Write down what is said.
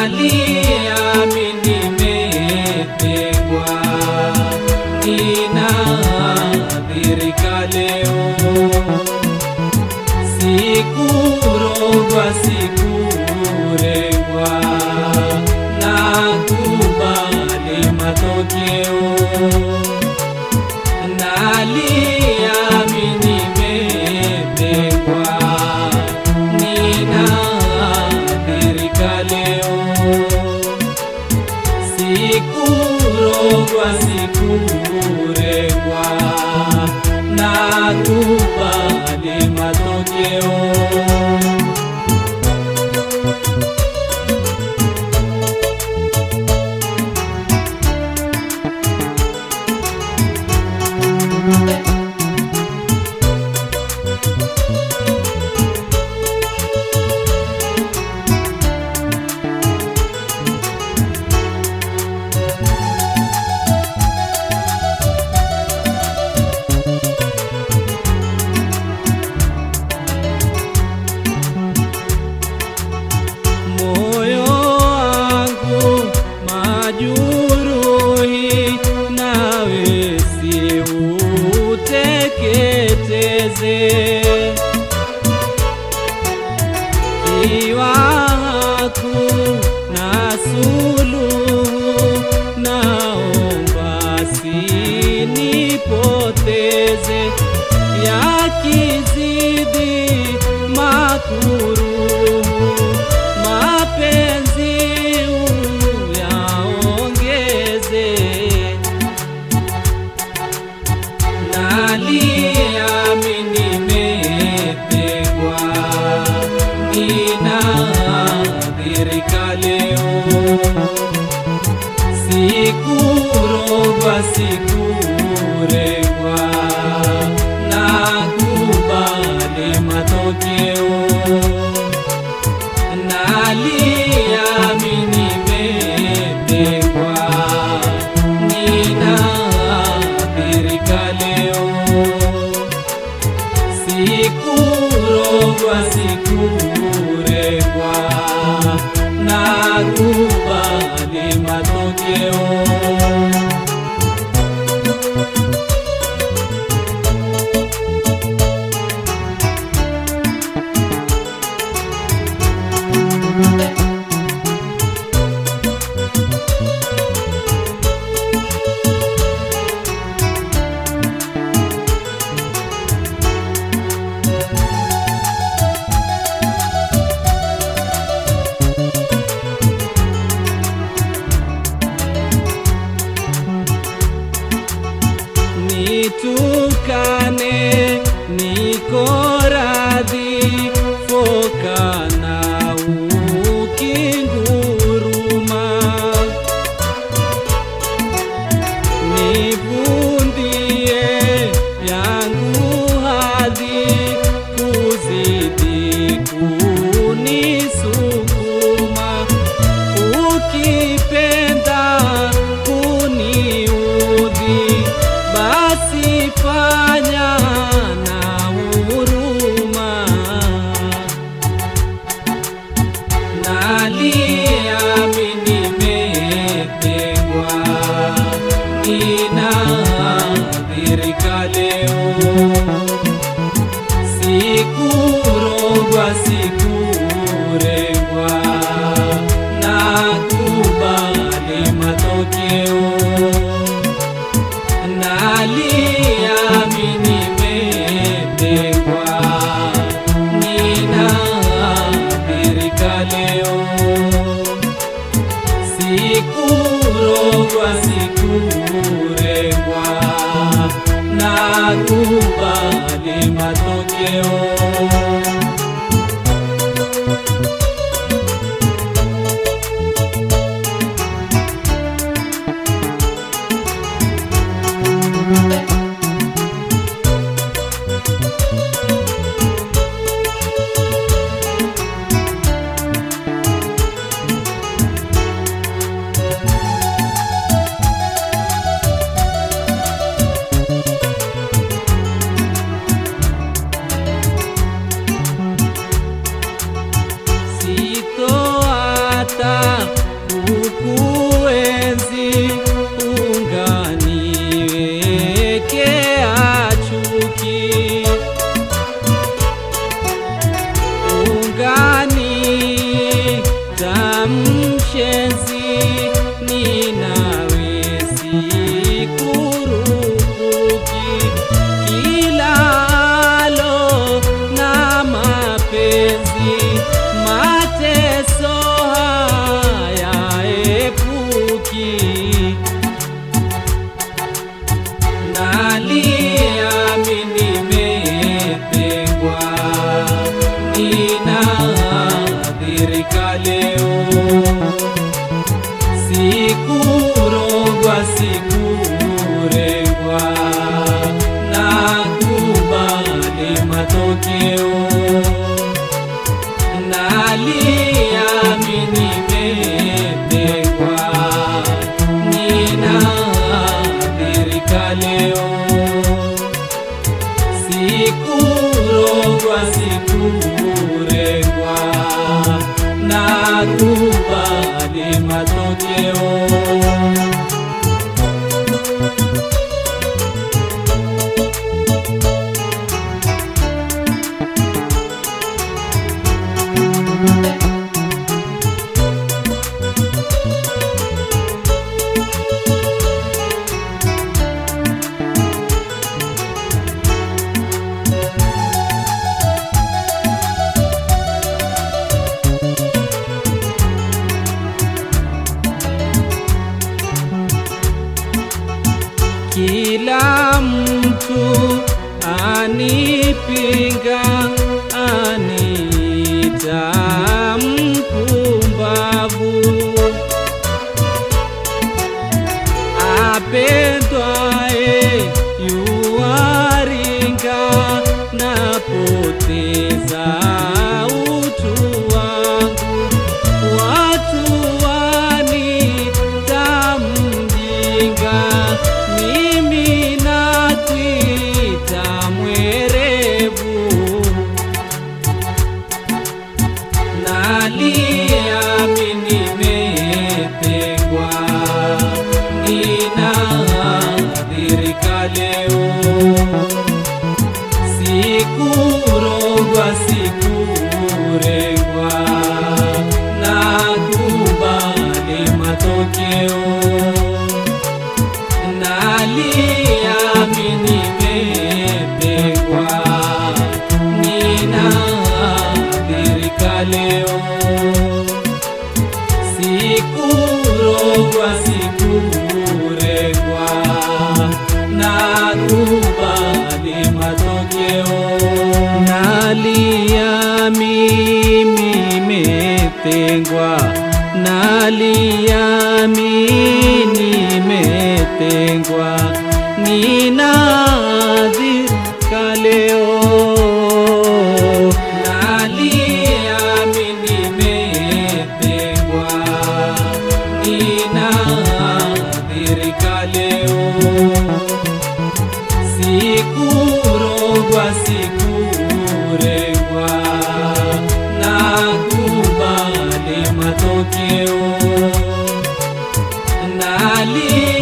nalia mimi nimetegwa, ninadhirika leo, sikurogwa sikuregwa, nakubali matokeo nalia mimi nimetegwa, ninadhirika leo, sikurogwa sikuregwa, nakubali matokeo. moyo wangu majuruhi, nawe siuteketeze. Iwa hakuna suluhu, naomba sinipoteze, yakizidi makuruhu mapenzi uyaongeze, nalia mimi nimetegwa, ninadhirika leo, sikurogwa sikuregwa, nakubali matokeo nalia mimi nimetegwa, ninadhirika leo, sikurogwa sikuregwa, nakubali matokeo. nitukane niko radhi foka na ukinguruma nivundie yangu hadhi kuzidi kunisukuma ukipenda kuniudhi basi fanya na huruma nalia mimi nimetegwa, ninadhirika leo, sikurogwa sikuregwa, nakubali matokeo nalia mimi nimetegwa, ninadhirika leo, sikurogwa sikuregwa, nakubali matokeo. hata kukuenzi unganiwekea chuki ungani tamshenzi ninawe sikurupuki kilalo na mapenzi mateso haya epuki naliami nimetengwa ninadhirika leo sikurogwa sikurengwa na kubali matokeo naliami nimetengwa ninadhirika leo sikurogwa sikuregwa na kubali matokeo kila mtu anipinga anita mpumbavu apendwae yuaringa napoteza utu wangu watu wanita mjinga mimi nakwita mwerevu naliami nimetengwa ninadhirika leo sikurogwa sikuregwa na kubali matokeo naliami nimepengwa ninadhirika leo sikurogwa sikuregwa na kubali matokeo nalia mimi nimetengwa nalia mimi nimetengwa ninadhirika leo nalia mimi nimetengwa ninadhirika leo sikurogwa sikuregwa na kubali matokeo nali